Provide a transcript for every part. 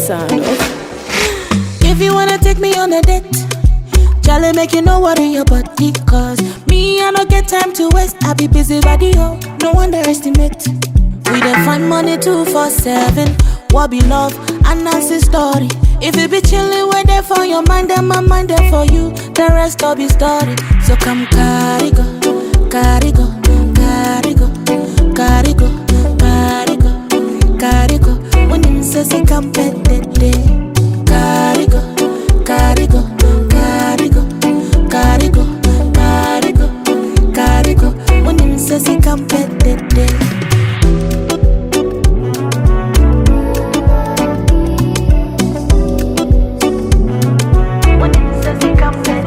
sound. Okay. If you wanna take me on a date, Charlie make you no worry your body. Cause me, I don't get time to waste. I be busy body, oh, no underestimate. We dey find money two for seven. What be love? And that's the story. If you be chillin', wait there for your mind, then my mind there for you. The rest all be story. So come carry go, carry go, carry go, carry go, carry go, carry go. When you say say come pet Carry go, carry go, carry go, carry go, carry go, carry go. When you say say come pet When you say say come pet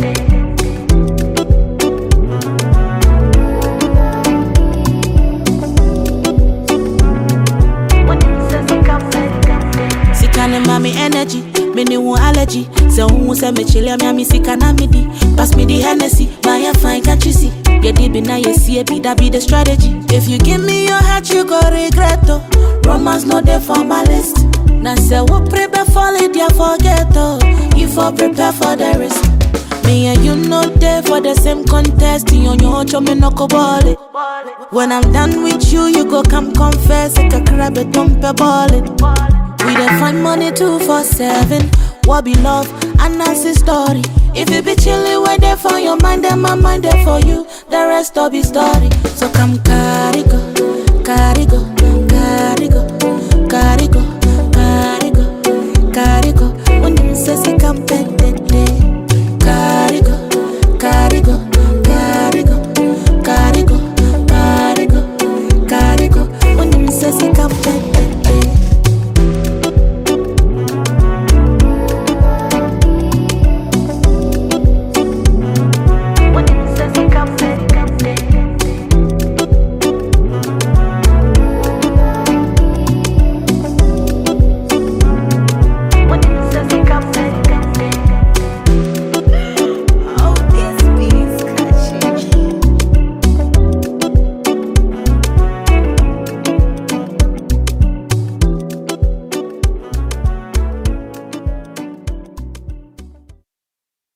Sika ne ma me energy, me ne wo allergy. Say who say me chile me me sika na me di. Pass me the Hennessy, buy a fine can't you see? Yeah, deep in now you see it, be that be the strategy. If you give me your heart, you go regret oh. Romance no there for my list. Now say what prepare for it, yeah forget oh. You for prepare for the risk. Me and you know there for the same contest. You on your own, me no go ball it. When I'm done with you, you go come confess. Like a crab, a dump a ball it. We dey find money two for seven. What be love? And that's the story. If you be chillin', wait there for your mind, then my mind there for you. The rest all be story. So come carry go, carry go,